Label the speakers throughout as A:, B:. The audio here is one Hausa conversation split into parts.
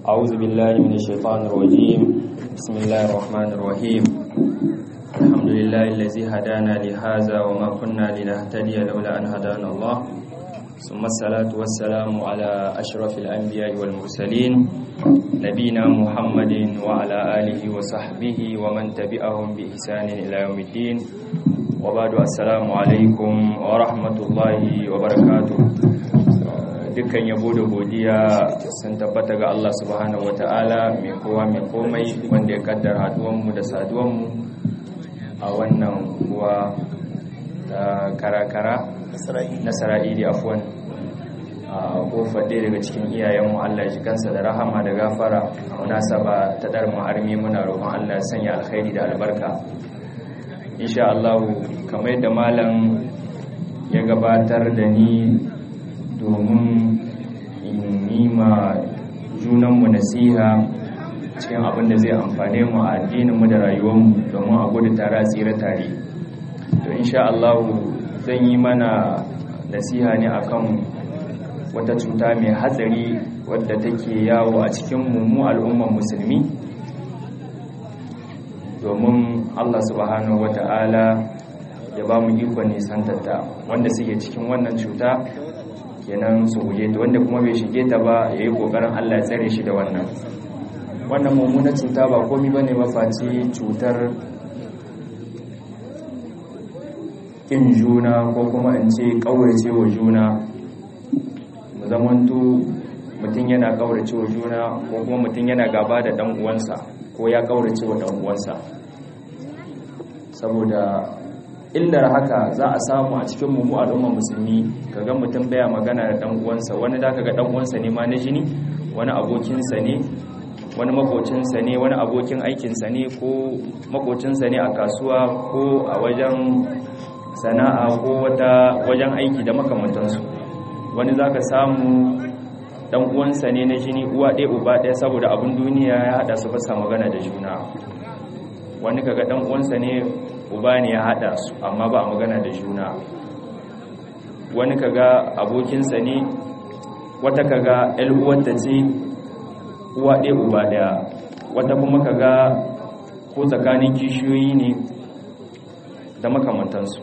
A: أعوذ بالله من الشيطان الرجيم بسم الله الرحمن الرحيم الحمد لله الذي هدانا لهذا وما كنا لنهتدي لولا أن هدانا الله ثم الصلاة والسلام على أشرف الأنبياء والمرسلين نبينا محمد وعلى آله وصحبه ومن تبعهم بإحسان إلى يوم الدين وبعد السلام عليكم ورحمة الله وبركاته dukkan yabo da godiya sun tabbata ga Allah subhanahu wata'ala mai kowa mai komai wanda ya kaddara haduwanmu da saduwanmu a wannan kuwa da karakara na sara'ili afuwan a kofar ɗaya daga cikin iyayenmu Allah ya kansa da rahama da gafara a munasaba ta ɗar ma'armi muna roƙon Allah ya sanya alkhairi da albarka insha Allah kamar yadda malam ya gabatar da ni domin in yi ma junanmu nasiha cikin abin da zai amfane mu a addininmu da rayuwarmu domin a gudu tare a tsira tare to insha Allah zan yi mana nasiha ne akan wata cuta mai hatsari wadda take yawo a cikin mu al'ummar musulmi domin Allah subhanahu wata'ala ya ba mu ikon nisantarta wanda suke cikin wannan cuta kenan su guje ta wanda kuma bai shige ta ba ya yi ƙoƙarin Allah ya tsare shi da wannan wannan mummunan cuta ba komi ba ne mafaci cutar ƙin juna ko kuma in ce ƙaurace wa juna mu zamantu mutum yana ƙaurace wa juna ko kuma mutum yana gaba da ɗan uwansa ko ya ƙaurace wa ɗan uwansa saboda illar haka za a samu a cikin mu al'umma musulmi kaga mutum baya magana da dan uwansa wani da kaga dan uwansa ne ma na jini wani abokinsa ne wani makocinsa ne wani abokin aikinsa ne ko makocinsa ne a kasuwa ko a wajen sana'a ko wata wajen aiki da makamantansu wani zaka samu dan uwansa ne na jini uwa ɗaya uba ɗaya saboda abin duniya ya hada su fasa magana da juna wani kaga dan uwansa ne uba ne ya hada su amma ba a magana da juna wani kaga abokinsa ne wata kaga uwarta ce uwa ɗaya uba ɗaya wata kuma kaga ko tsakanin kishiyoyi ne da makamantansu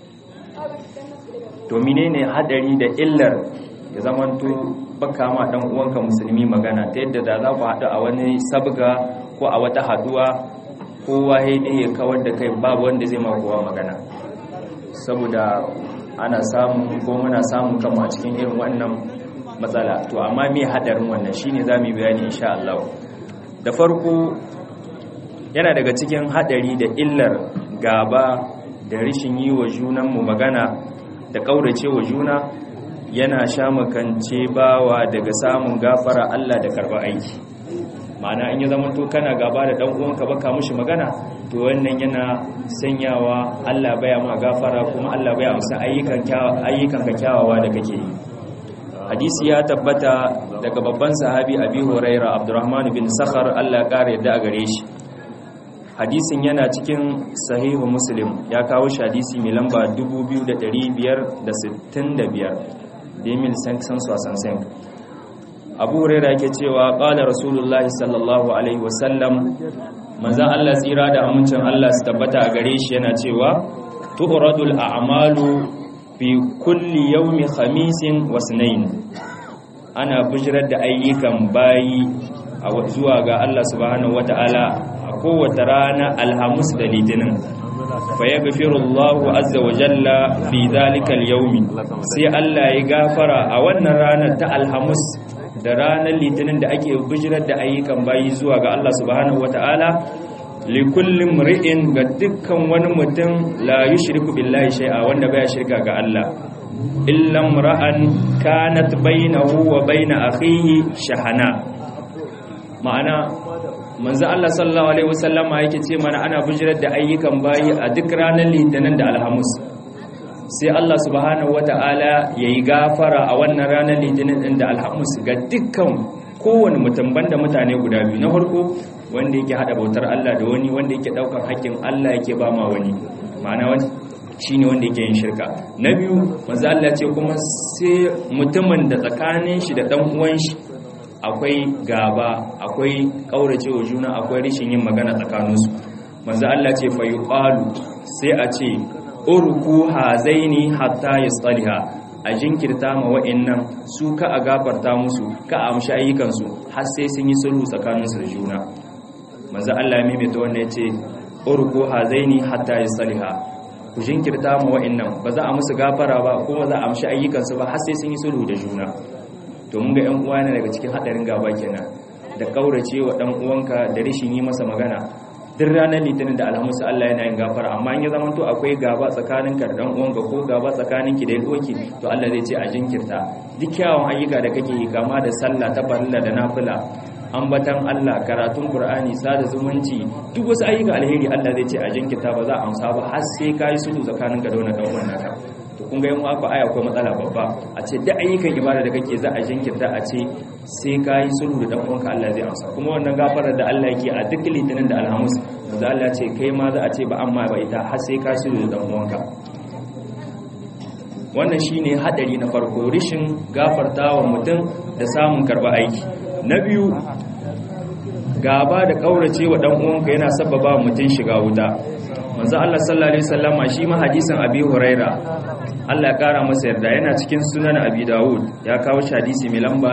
A: domine ne hadari da illar ya zamanto baka ma dan uwanka musulmi magana ta yadda da za ku haɗu a wani sabga ko a wata haduwa kowa haidai ya kawar da kai babu wanda zai ma kowa magana saboda ana samun ko muna samun kama a cikin irin wannan matsala to amma me hadarin wannan shine zamu bayani insha Allah da farko yana daga cikin hadari da illar gaba da rishin yi wa junanmu magana da kaurace wa juna yana sha makance bawa daga samun gafara Allah da karba aiki ma'ana in ya zama to kana gaba da dan uwanka baka mushi magana to wannan yana sanyawa Allah baya ma gafara kuma Allah baya amsa ayyukan ayyukan ka kyawawa da kake yi hadisi ya tabbata daga babban sahabi Abi Huraira Abdurrahman bin Sakhar Allah ya kare yadda a gare shi hadisin yana cikin sahihu Muslim ya kawo shi hadisi mai lamba 2565 demil sanction soixante abu huraira yake cewa qala rasulullah sallallahu alaihi wasallam manzo Allah tsira da amincin Allah su tabbata a gare shi yana cewa tu'radul a'malu fi kulli yawmi khamisin wa sunayn ana bijirar da ayyukan bayi a zuwa ga Allah subhanahu wataala a kowace rana alhamis da litinin fa yaghfirullahu azza wa jalla fi dhalika al-yawmi sai Allah ya gafara a wannan ranar ta alhamis da ranar litinin da ake bijirar da ayyukan bayi zuwa ga Allah subhanahu wata'ala likullin mri'in ga dukkan wani mutum la yushriku billahi shay'a wanda baya shirka ga Allah illa ra'an kanat bainahu wa bain akhihi shahana ma'ana manzo Allah sallallahu alaihi wasallama yake ce mana ana bijirar da ayyukan bayi a duk ranar litinin da alhamis sai Allah subhanahu wata'ala ya yi gafara a wannan ranar litinin ɗin da alhamis ga dukkan kowane mutum banda mutane guda biyu na farko wanda yake haɗa bautar Allah da wani wanda yake ɗaukar haƙƙin Allah yake ba ma wani ma'ana wani shi ne wanda yake yin shirka na biyu manzo Allah ce kuma sai mutumin da tsakanin shi da ɗan uwan shi akwai gaba akwai kaurace wa juna akwai rishin yin magana tsakaninsu manzo Allah ce fa yuqalu sai a ce urku hazaini hatta yastaliha a jinkirta ma wa'annan su ka a gafarta musu ka a amshi ayyukansu har sai sun yi sulhu tsakaninsu da juna manzo Allah ya maimaita wannan yace urku hazaini hatta yastaliha ku jinkirta ma wa'annan ba za a musu gafara ba kuma za a amshi ayyukansu ba har sai sun yi sulhu da juna to mun ga ƴan uwa ne daga cikin hadarin gaba kenan da kaurace wa dan uwanka da rishin yi masa magana duk ranar litinin da alhamis Allah yana yin gafara amma in ya zama to akwai gaba tsakanin ka da dan uwanka ko gaba tsakanin ki da yan to Allah zai ce a jinkirta duk kyawun ayyuka da kake yi kama da sallah ta farilla da nafila ambatan Allah karatun Qur'ani sada zumunci duk wasu ayyuka alheri Allah zai ce a jinkirta ba za a amsa ba har sai kai sulhu tsakanin ka da wannan dan uwan naka to kun ga yan uwa aya akwai matsala babba a ce duk ayyukan ibada da kake za a jinkirta a ce sai kai sulhu da dan uwanka Allah zai amsa kuma wannan gafarar da Allah yake a duk litinin da alhamis da Allah ce kai ma za a ce ba amma ba ita har sai ka sulhu da dan uwanka wannan shine hadari na farko rishin gafartawa mutum da samun karba aiki na biyu gaba da kaurace wa dan uwanka yana sababa mutum shiga wuta manzo Allah sallallahu alaihi wasallama shi ma hadisin Abi Huraira Allah ya kara masa yarda yana cikin sunan Abi Dawud ya kawo shi hadisi mai lamba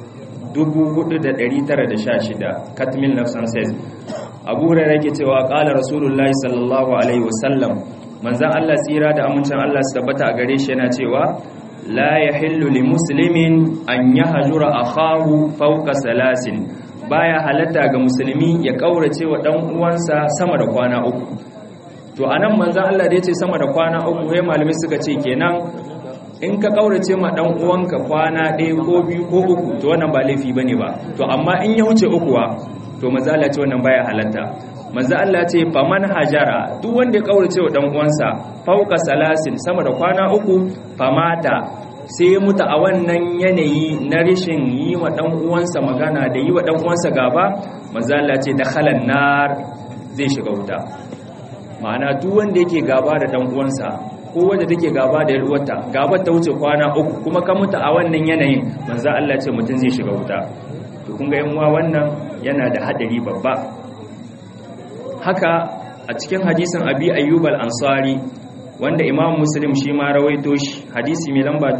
A: 4916 Katmil Nafsan says Abu Huraira yake cewa qala Rasulullahi sallallahu alaihi wasallam manzon Allah tsira da amincin Allah su tabbata a gare shi yana cewa la yahillu li muslimin an yahjura akhahu fawqa salasin baya halatta ga musulmi ya kaurace wa dan uwansa sama da kwana uku to anan manzon Allah da yace sama da kwana uku sai malamai suka ce kenan in ka kaurace ma dan uwanka kwana ɗaya ko biyu ko uku to wannan ba laifi bane ba to amma in ya wuce ukuwa to manzon Allah ce wannan baya halatta manzon Allah ce faman hajara duk wanda ya kaurace wa dan uwansa fauka salasin sama da kwana uku famata sai ya mutu a wannan yanayi na rishin yi wa dan uwansa magana da yi wa dan uwansa gaba manzon Allah ce dakhalan nar zai shiga wuta ma'ana duk wanda yake gaba da dan uwansa ko wanda take gaba da yarwarta gaba ta wuce kwana uku kuma ka mutu a wannan yanayin manzo Allah ce mutum zai shiga wuta to kun ga yan uwa wannan yana da hadari babba haka a cikin hadisin Abi Ayyub al-Ansari wanda Imam Muslim shi ma rawaito shi hadisi mai lamba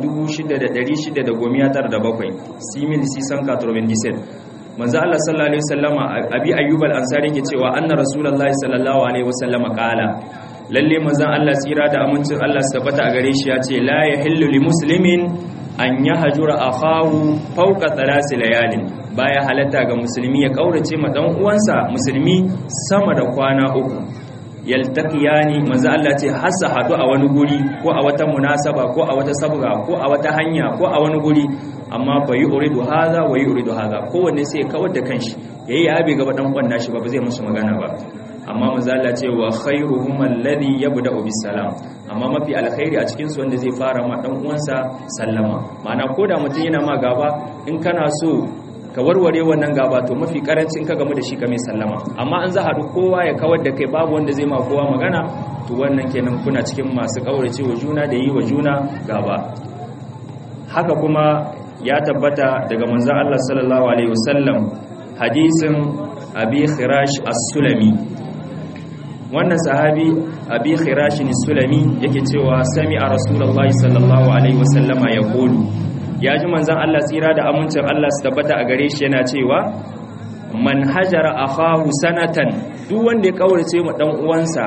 A: 6697 simil sisan 97 manzo Allah sallallahu alaihi wasallama abi ayyub al-ansari yake cewa anna rasulullahi sallallahu alaihi wasallama qala lalle manzon Allah tsira da amincin Allah su tabbata a gare shi ya ce la yahillu li muslimin an yahjura akhahu fawqa thalath layalin baya halatta ga musulmi ya kaurace ma dan uwansa musulmi sama da kwana uku yaltaqiyani manzo Allah ce hasa hadu a wani guri ko a wata munasaba ko a wata sabga ko a wata hanya ko a wani guri amma fa yuridu hadha wa yuridu hadha kowanne sai kawar da kanshi yayi abi gaba dan kwanna shi ba ba zai musu magana ba amma manzo Allah ce wa khairuhum alladhi yabda'u bis salam amma mafi alkhairi a cikin su wanda zai fara ma dan uwansa sallama ma'ana koda mutum yana ma gaba in kana so ka warware wannan gaba to mafi karancin ka game da shi ka mai sallama amma an za haɗu kowa ya kawar da kai babu wanda zai ma kowa magana to wannan kenan kuna cikin masu kaurace wa juna da yi wa juna gaba haka kuma ya tabbata daga manzon Allah sallallahu alaihi wasallam hadisin abi khirash as-sulami wannan sahabi abi khirash as-sulami yake cewa sami a rasulullahi sallallahu alaihi wasallama yaqulu ya ji manzan Allah tsira da amincin Allah su tabbata a gare shi yana cewa man hajara akhahu sanatan duk wanda ya kaurace ma dan uwansa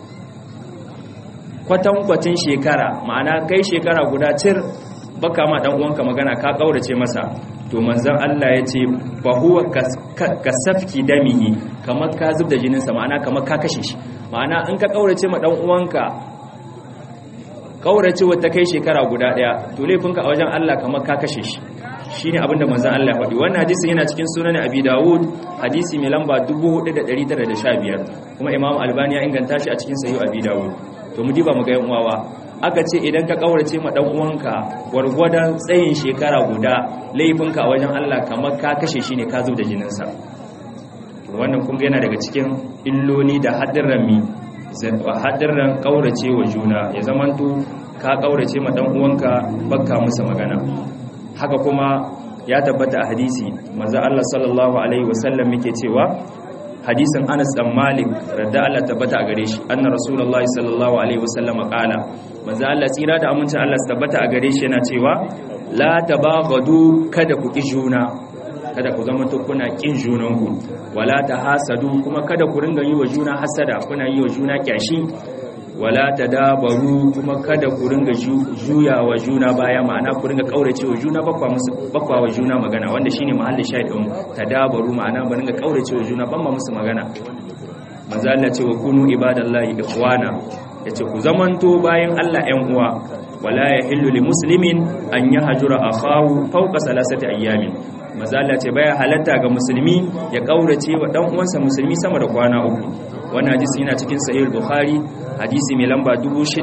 A: kwatankwacin shekara ma'ana kai shekara guda cir baka ma dan uwanka magana ka kaurace masa to manzan Allah ya ce fa huwa kasafki damihi kamar ka zubda jinin sa ma'ana kamar ka kashe shi ma'ana in ka kaurace ma dan uwanka kaurace wata kai shekara guda daya to laifinka a wajen Allah kamar ka kashe shi shine abinda manzon Allah ya faɗi wannan hadisi yana cikin sunan Abi Dawud hadisi mai lamba 4915 kuma Imam Albani ya inganta shi a cikin Sahih Abi Dawud to mu diba mu ga yan uwawa aka ce idan ka kaurace ma dan uwanka gwargwadon tsayin shekara guda laifinka a wajen Allah kamar ka kashe shi ne ka zo da jininsa wannan kun yana daga cikin illoli da haddarran mi haɗin ƙaurace wa juna ya zamanto ka ƙaurace ma ɗan uwanka bakka musa magana haka kuma ya tabbata a hadisi manzo Allah sallallahu alaihi wasallam yake cewa hadisin Anas dan Malik radda Allah tabbata a gare shi anna rasulullahi sallallahu alaihi wasallam qala manzo Allah tsira da amincin Allah tabbata a gare shi yana cewa la tabaghadu kada ku ki juna kada ku zama kuna kin junanku wala tahasadu kuma kada ku ringa yi wa juna hasada kuna yi wa juna kyashi wala tadabaru kuma kada ku ringa juya wa juna baya ma'ana ku ringa kaurace wa juna bakwa musu bakwa wa juna magana wanda shine mahallin shahidin tadabaru ma'ana ba ringa kaurace wa juna ban ma musu magana manzo Allah ce wa kunu ibadallahi ikhwana yace ku zamanto bayan Allah ƴan uwa wala yahillu li muslimin an yahjura akhahu fawqa salasati ayyamin manzo Allah ce baya halatta ga musulmi ya kaurace wa dan uwansa musulmi sama da kwana uku wannan hadisi yana cikin sahih bukhari hadisi mai lamba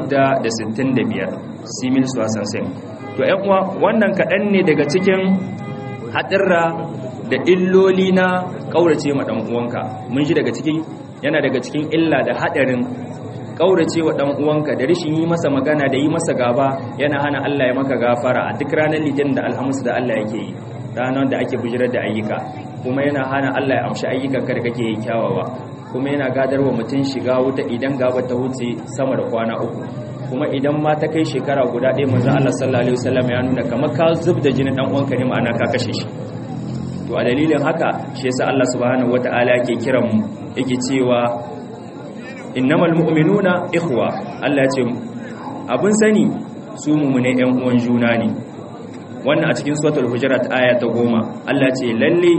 A: 665 simil suwasan sai to ƴan uwa wannan kaɗan ne daga cikin haɗarra da illoli na ƙaurace ma ɗan uwanka mun ji daga cikin yana daga cikin illa da haɗarin ƙaurace wa ɗan uwanka da rishin yi masa magana da yi masa gaba yana hana Allah ya maka gafara a duk ranar litinin da alhamis da Allah yake yi ranar da ake bujirar da ayyuka kuma yana hana Allah ya amshi ayyukanka da kake yi kyawawa kuma yana gadarwa mutum shiga wuta idan gaba ta wuce sama da kwana uku kuma idan ma ta kai shekara guda ɗaya manzo Allah sallallahu alaihi wasallam ya nuna kamar ka zub da jinin dan uwanka ne ma'ana ka kashe shi to a dalilin haka shi yasa Allah subhanahu wataala yake kiran mu yake cewa innamal mu'minuna ikhwa Allah ya ce abun sani su mumune ƴan uwan juna ne wannan a cikin suratul hujurat aya ta goma Allah ce lalle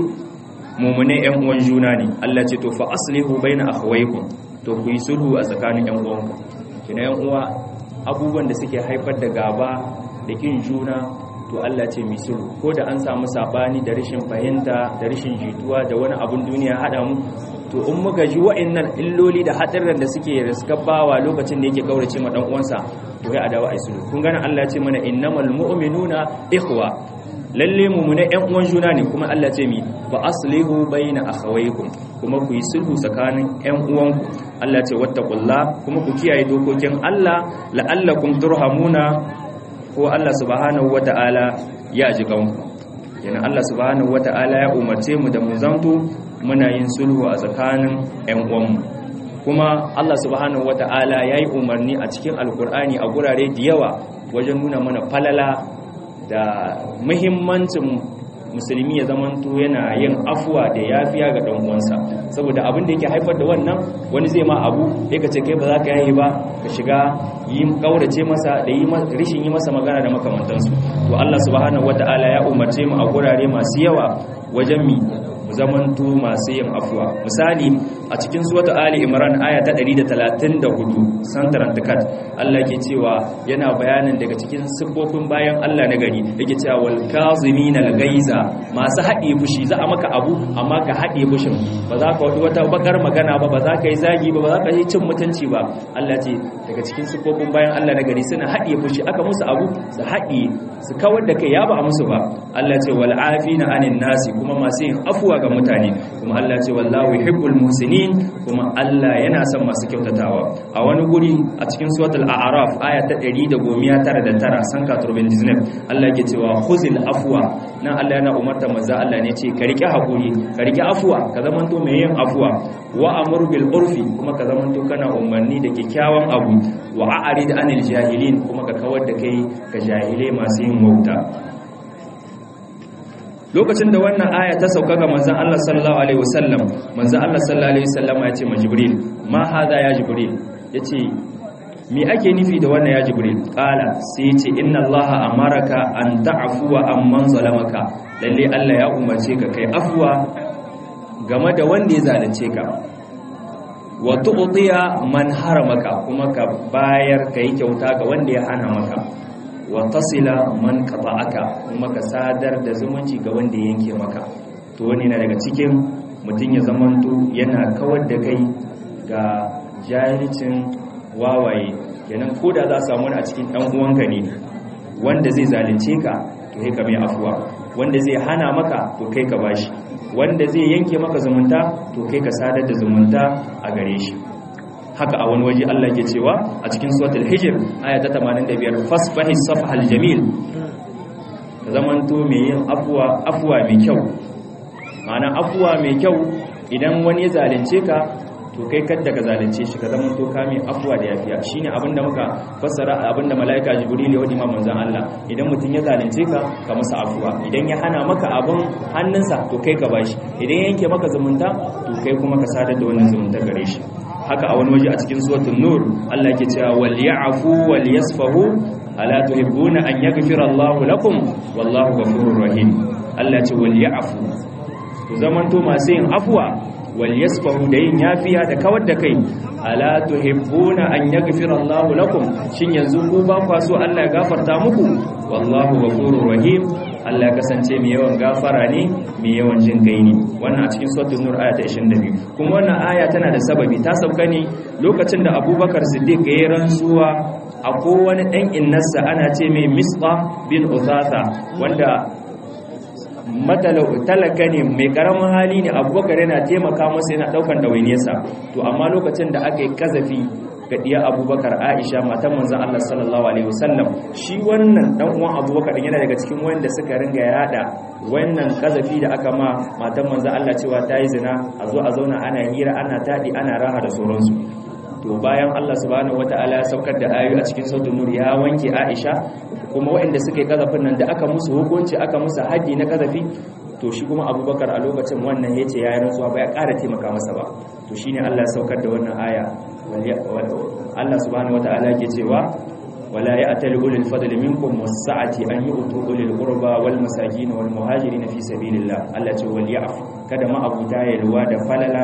A: mumune ƴan uwan juna ne Allah ce to fa aslihu baina akhawaykum to ku yi sulhu a tsakanin ƴan uwanku kina ƴan uwa abubuwan da suke haifar da gaba da kin juna to Allah ce mi sulhu ko da an samu sabani da rashin fahimta da rashin jituwa da wani abun duniya hada mu to in muka ji wa'annan illoli da hadarin da suke riskabawa lokacin da yake kaurace ma dan uwansa to ya adawa ai sulhu kun gane Allah ya ce mana innamal mu'minuna ikhwa lalle mu'mina ƴan uwan juna ne kuma Allah ce mi ba aslihu baina akhawaykum kuma ku yi sulhu tsakanin ƴan uwanku Allah ce wattaqullah kuma ku kiyaye dokokin Allah la'allakum turhamuna ko Allah subhanahu wata'ala ya ji kanku yana Allah subhanahu wata'ala ya umarce mu da mu zanto muna yin sulhu a tsakanin ƴan uwanmu kuma Allah subhanahu wata'ala ya yi umarni a cikin alkur'ani a gurare da yawa wajen nuna mana falala da muhimmancin musulmi ya zamanto yana yin afuwa da yafiya ga dan uwansa saboda abin da yake haifar da wannan wani zai ma abu ya kace kai ba za ka yayi ba ka shiga yi kaurace masa da yi rishin yi masa magana da makamantansu to Allah subhanahu wataala ya umarce mu a gurare masu yawa wajen mi mu zamanto masu yin afuwa misali a cikin suwata ali imran aya ta 134 santaran takat Allah ke cewa yana bayanin daga cikin siffofin bayan Allah na gari yake cewa wal kazimina al gaiza masu haɗe fushi za a maka abu amma ka haɗe fushin ba za ka wata wata bakar magana ba ba za ka yi zagi ba ba za ka yi cin mutunci ba Allah ce daga cikin siffofin bayan Allah na gari suna haɗe fushi aka musu abu su haɗe su kawar da kai ya ba a musu ba Allah ce wal afina anin nasi kuma masu yin afuwa ga mutane kuma Allah ce wallahu yuhibbul muhsinin kuma Allah yana son masu kyautatawa a wani guri a cikin suratul a'raf aya ta 199 sanka turban disney Allah yake cewa khuzil afwa nan Allah yana umarta manzo Allah ne ce ka rike hakuri ka rike afwa ka zamanto mai yin afwa wa amur bil urfi kuma ka zamanto kana umarni da kyakkyawan abu wa a'rid anil jahilin kuma ka kawar da kai ka jahilai masu yin wauta lokacin da wannan aya ta sauka ga manzon Allah sallallahu alaihi wasallam manzon Allah sallallahu alaihi wasallam ya ce ma Jibril ma hada ya Jibril yace me ake nufi da wannan ya Jibril qala sai yace inna Allah amaraka an ta'fuwa amman zalamaka lalle Allah ya umarce ka kai afwa game da wanda ya zalunce ka wa tu'tiya man haramaka kuma ka bayar kai kyauta ga wanda ya hana maka wa tasila man qata'aka kuma ka sadar da zumunci ga wanda yanke maka to wani na daga cikin mutum ya zamanto yana kawar da kai ga jahilcin wawaye kenan koda za samu a cikin dan uwanka ne wanda zai zalunce ka to kai ka mai afuwa wanda zai hana maka to kai ka bashi wanda zai yanke maka zumunta to kai ka sadar da zumunta a gare shi haka a wani waje Allah ke cewa a cikin suratul hijr aya ta 85 fasfahi safhal jamil ka zamanto mai yin afuwa afuwa mai kyau ma'ana afuwa mai kyau idan wani ya zalunce ka to kai kadda ka zalunce shi ka zama to kame afuwa da yafiya shine abinda muka fassara abinda malaika jibril ya wadi ma manzon Allah idan mutum ya zalunce ka ka masa afuwa idan ya hana maka abin hannunsa to kai ka bashi idan ya yanke maka zumunta to kai kuma ka sadar da wannan zumunta gare shi haka a wani waje a cikin suratul nur Allah yake cewa wal ya'fu wal yasfahu ala tuhibbuna an yaghfira Allahu lakum wallahu ghafurur rahim Allah ce wal ya'fu to zamanto masu yin afuwa wal yasfahu da yin yafiya da kawar da kai ala tuhibbuna an yaghfira Allahu lakum shin yanzu ku ba kwa so Allah ya gafarta muku wallahu ghafurur rahim Allah ya kasance mai yawan gafara ne mai yawan jin kai ne wannan a cikin suratul nur aya ta 22 kuma wannan aya tana da sababi ta sauka ne lokacin da Abubakar Siddiq ya rantsuwa a kowane dan innarsa ana ce mai Misqa bin Uthatha wanda talaka ne mai karamin hali ne abubakar yana taimaka masa yana daukan ɗawainiyarsa to amma lokacin da aka yi kazafi ga diya abubakar aisha matan manzan allah sallallahu alaihi wasallam shi wannan dan uwan abubakar yana daga cikin wanda suka ringa yada wannan kazafi da aka ma matan manzan allah cewa ta yi zina a zo a zauna ana hira ana taɗi ana raha da sauransu to bayan Allah subhanahu wataala ya saukar da ayoyi a cikin sautin nur ya wanke Aisha kuma waɗanda suka yi kazafin nan da aka musu hukunci aka musu haji na kazafi to shi kuma Abubakar a lokacin wannan yace ya yi rantsuwa ba ya ƙara taimaka masa ba to shine Allah ya saukar da wannan aya Allah subhanahu wataala yake cewa ولا يأتل أولي الفضل منكم والسعة أن يؤتوا أولي القربى والمساكين والمهاجرين في سبيل الله التي وليعف kada ma abu ta yalwa da falala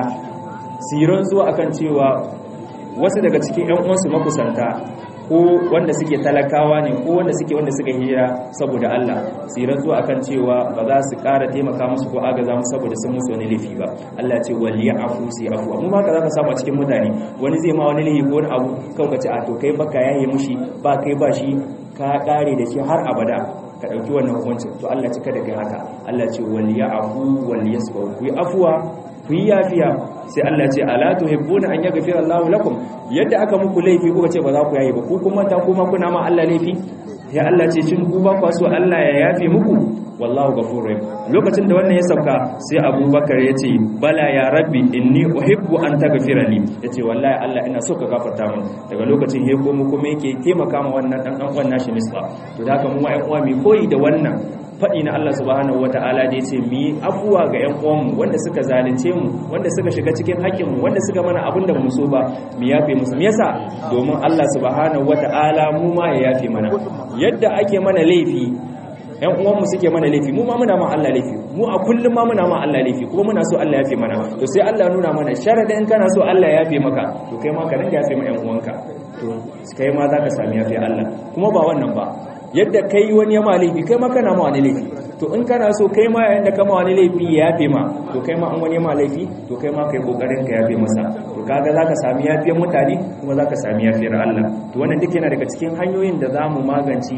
A: siran zuwa akan cewa wasu daga cikin ƴan uwansu makusanta ko wanda suke talakawa ne ko wanda suke wanda suka hira saboda Allah siran zuwa akan cewa ba za su ƙara taimaka musu ko agaza musu saboda sun musu wani laifi ba Allah ce wal ya'fu si afu amma ba ka zaka samu a cikin mutane wani zai ma wani laifi ko wani abu kawai ka ce a to kai baka yaye mushi ba kai ba shi ka kare da shi har abada ka ɗauki wannan hukuncin to Allah cika da kai haka Allah ce wal ya'fu wal yasfu ku yi afwa ku yi yafiya sai Allah ce ala tuhibbuna an yaghfira Allahu lakum yadda aka muku laifi kuka ce ba za ku yayi ba ku kuma ta kuma kuna ma Allah laifi ya Allah ce shin ku ba ku so Allah ya yafe muku wallahu ghafurur rahim lokacin da wannan ya sauka sai Abubakar ya ce bala ya rabbi inni uhibbu an taghfira li yace wallahi Allah ina so ka gafarta min daga lokacin he ko mu kuma yake taimaka ma wannan dan dan uwan nashi misla to da haka mu ma ƴan uwa mai koyi da wannan faɗi na Allah subhanahu wata'ala da yace mu yi afuwa ga ƴan uwanmu wanda suka zalunce mu wanda suka shiga cikin haƙƙin mu wanda suka mana abin da mu so ba mu yafe musu me yasa domin Allah subhanahu wata'ala mu ma ya yafe mana yadda ake mana laifi ƴan uwanmu suke mana laifi mu ma muna ma Allah laifi mu a kullum ma muna ma Allah laifi kuma muna so Allah ya yafe mana to sai Allah nuna mana sharadin kana so Allah ya yafe maka to kai ma ka ringa yafe ma ƴan uwanka to kai ma zaka sami yafe Allah kuma ba wannan ba yadda kai wani ya ma laifi kai ma kana ma wani laifi to in kana so kai ma yayin da kama wani laifi ya yafe ma to kai ma an wani ma laifi to kai ma kai kokarin ka yafe masa to kaga zaka sami yafiyar mutane kuma zaka sami yafiyar Allah to wannan duk yana daga cikin hanyoyin da zamu magance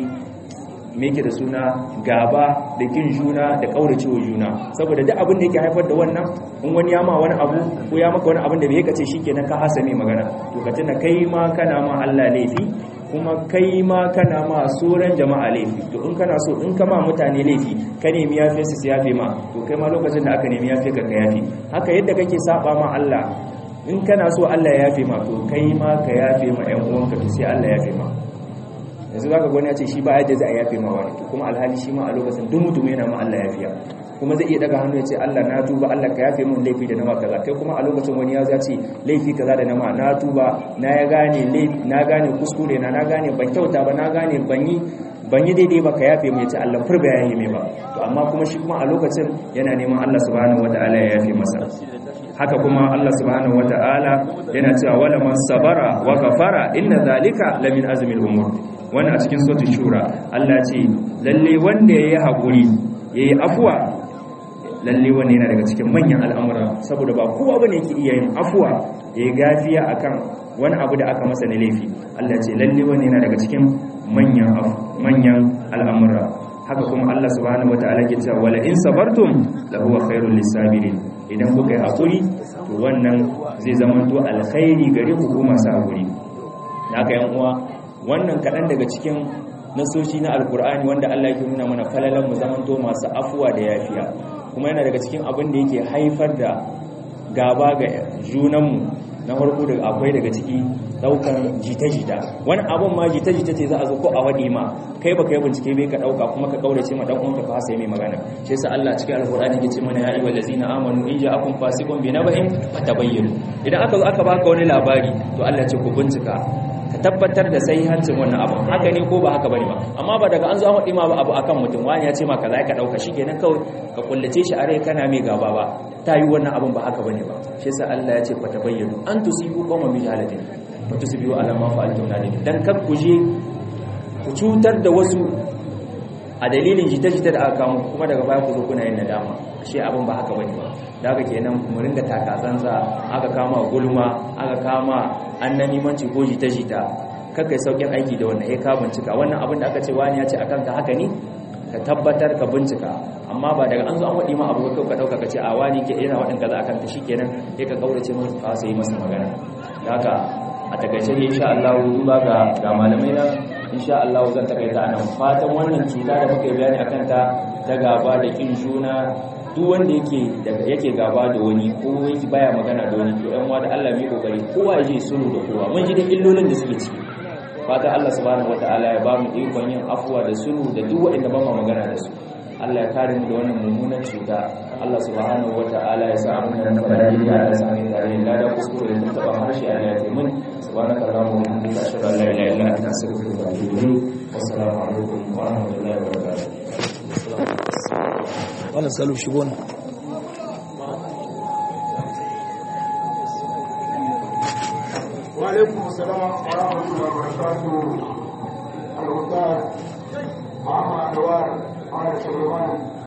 A: me yake da suna gaba da kin juna da kauracewa juna saboda duk abin da yake haifar da wannan in wani ya ma wani abu ko ya maka wani abin da bai kace shikenan ka hasame magana to ka tuna kai ma kana ma Allah laifi kuma kai ma kana ma sauran jama'a laifi to in kana so in ka ma mutane laifi ka nemi yafe su su yafe ma to kai ma lokacin da aka nemi yafe ka ka yafe haka yadda kake saba ma Allah in kana so Allah ya yafe ma to kai ma ka yafe ma ƴan uwanka to sai Allah ya yafe ma yanzu zaka gwani ya ce shi ba yadda za a yafe ma wani kuma alhali shi ma a lokacin duk mutum yana ma Allah yafiya kuma zai iya daga hannu ya ce Allah na tuba Allah ka yafe min laifi da nama kaza kai kuma a lokacin wani ya ce laifi kaza da nama na tuba na ya gane laifi na gane kuskure na na gane ban kyauta ba na gane ban yi ban yi daidai ba ka yafe mu ya ce Allah furba ya yi mai ba to amma kuma shi kuma a lokacin yana neman Allah subhanahu wataala ya yafe masa haka kuma Allah subhanahu wataala yana cewa wala man sabara wa ghafara inna zalika lamin azmil umur wannan a cikin suratul shura Allah ce lalle wanda yayi hakuri yayi afwa lalle wanda yana daga cikin manyan al'amura saboda ba kowa bane yake iya yin afwa yayi gafiya akan wani abu da aka masa na laifi Allah ce lalle wanda yana daga cikin manyan manyan al'amura haka kuma Allah subhanahu wataala ke cewa wala in sabartum la huwa khairul lisabirin idan kuka yi hakuri to wannan zai zama to alkhairi gare ku ko masu hakuri haka yan uwa wannan kaɗan daga cikin nasoshi na alkur'ani wanda Allah yake nuna mana falalan mu zamanto masu afuwa da yafiya kuma yana daga cikin abin da yake haifar da gaba ga junanmu na farko da akwai daga ciki daukan jita-jita wani abun ma jita-jita ce za a zo ko a waɗi ma kai ba kai bincike bai ka dauka kuma ka kaurace ma dan uwanka fa sai mai magana shi yasa Allah cikin alqur'ani yake ce mana ya ayyuhal ladzina amanu in ja'akum fasiqun bi naba'in fatabayyanu idan aka zo aka baka wani labari to Allah ce ku bincika ka tabbatar da hancin wannan abu haka ne ko ba haka bane ba amma ba daga an zo an faɗi ma abu akan mutum wani ya ce ma kaza ka dauka shikenan kawai ka kullace shi a rai kana mai gaba ba ta yi wannan abun ba haka bane ba shi yasa Allah ya ce fatabayyanu an tusibu qawman bi jahalatin fa tusibu ala ma fa'altum nadim dan kar ku je ku cutar da wasu a dalilin jita-jita da aka kamo kuma daga baya ku zo kuna yin nadama ashe abin ba haka bane ba da haka kenan mu ringa takasansa aka kama gulma aka kama annamimanci ko jita-jita kakai saukin aiki da wannan ya ka bincika wannan abin da aka ce wani ya ce akan ka haka ne ka tabbatar ka bincika amma ba daga an zo an waɗi ma abu ka ɗauka ka ce a wani ke yana waɗin kaza akan ta shikenan ya ka kaurace masa ka sai masa magana da haka a takaice ne insha Allah duba ga ga malamai nan insha Allah zan takaita anan fatan wannan cuta da muka yi bayani akan ta ta gaba da kin juna duk wanda yake yake gaba da wani ko yake baya magana da wani to ɗan wa da Allah mai kokari kowa ya je sulhu da kowa mun ji da illolin da suke ciki fatan Allah subhanahu wataala ya ba mu ikon yin afuwa da sulhu da duk waɗanda ba mu magana da su Allah ya kare mu da wannan mummunan cuta Allah subhanahu wataala ya sa mu nan fara da ya sa mu tare da da kuskure da taba harshe Allah ya mun subhanaka allahumma wa bihamdika ashhadu an la ilaha illa anta astaghfiruka wa atubu ilayk wassalamu alaikum wa rahmatullahi wa barakatuh
B: wannan salu shigo ne
C: وعليكم السلام ورحمة الله وبركاته الأستاذ محمد أنوار على سليمان